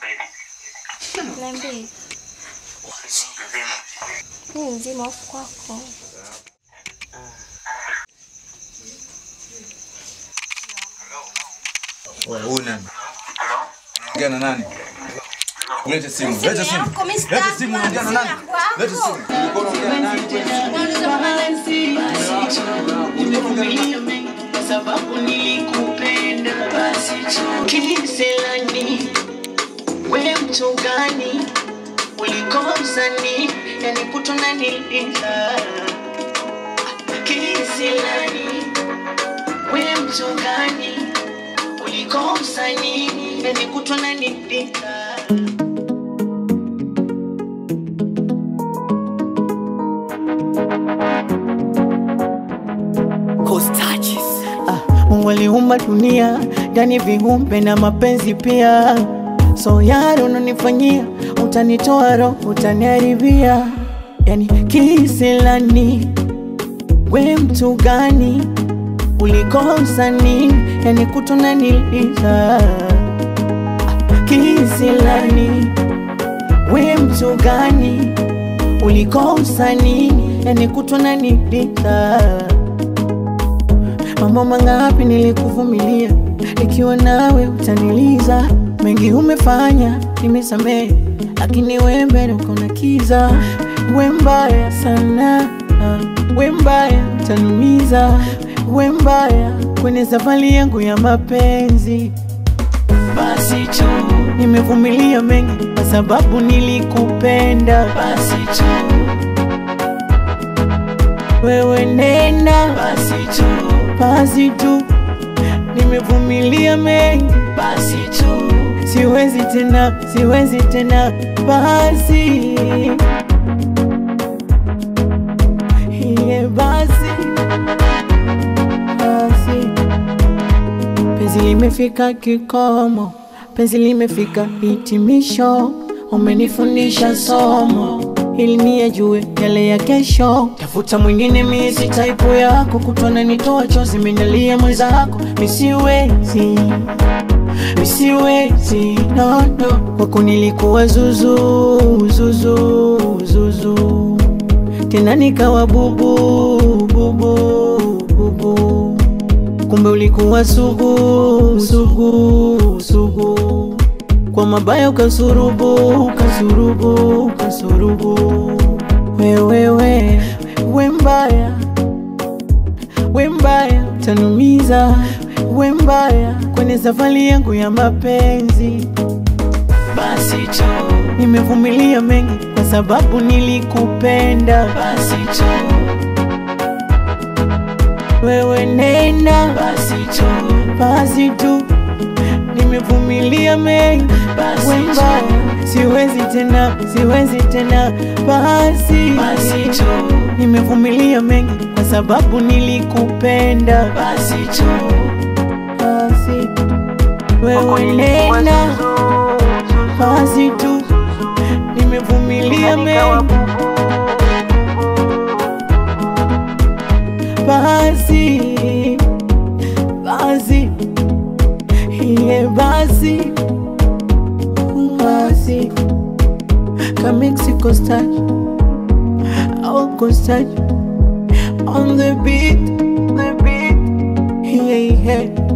Niambie. Mimi nzima huku kwako. Wewe huyu nani? Ongea na nani? Lete simu. Simu Lete simu. yako, Mr. Lete simu unaongea na nani? Simu yako. Lete simu. Ulikuwa unaongea na nani? Kwa sababu nilikupenda basi tu kiselani we mtu gani ulikomsani yani kutuna nilita kiselani we mtu gani ulikomsani yani kutuna nilita Ah, Mungu aliumba dunia ndani viumbe na mapenzi pia, so yale unanifanyia, utanitoa roho, utaniharibia. Yani kisilani, we mtu gani ulikosa nini? Yani kutona niliza kisilani, we mtu gani ulikosa nini? Yani kutona niliza Mambo mangapi nilikuvumilia, ikiwa nawe utaniliza. Mengi umefanya nimesamehe, lakini we mbele uko na kiza. We mbaya sana, we mbaya utanumiza. We mbaya kwenye safari yangu ya mapenzi. Basi tu nimevumilia mengi kwa sababu nilikupenda. Basi tu wewe nenda basi tu, basi tu, nimevumilia mengi basi tu, siwezi tena, siwezi tena basi iye basi basi, penzi limefika kikomo, penzi limefika hitimisho, umenifundisha somo ili niyajue yale ya kesho. Tafuta mwingine, mie si type yako, kutona nitoa chozi, minalia mwenzako, misiwezi misiwezi no, no. Kwako nilikuwa zuzu zuzu zuzu, tena nikawa bubu bubu bubu, kumbe ulikuwa sugu sugu sugu kwa mabaya ukasurubu ukasurubu ukasurubu wewewe we mbaya we mbaya utanumiza we mbaya kwenye safari yangu ya mapenzi basi tu nimevumilia mengi kwa sababu nilikupenda basi tu wewe nenda basi tu basi tu nimevumilia mengi basi we mbaya siwezi tena siwezi tena basi basi tu nimevumilia mengi kwa sababu nilikupenda basi tu basi wewe nenda basi tu nimevumilia mengi basi basi iye basi basi ka Mexico style au Costa on the beat the beat yeah yeah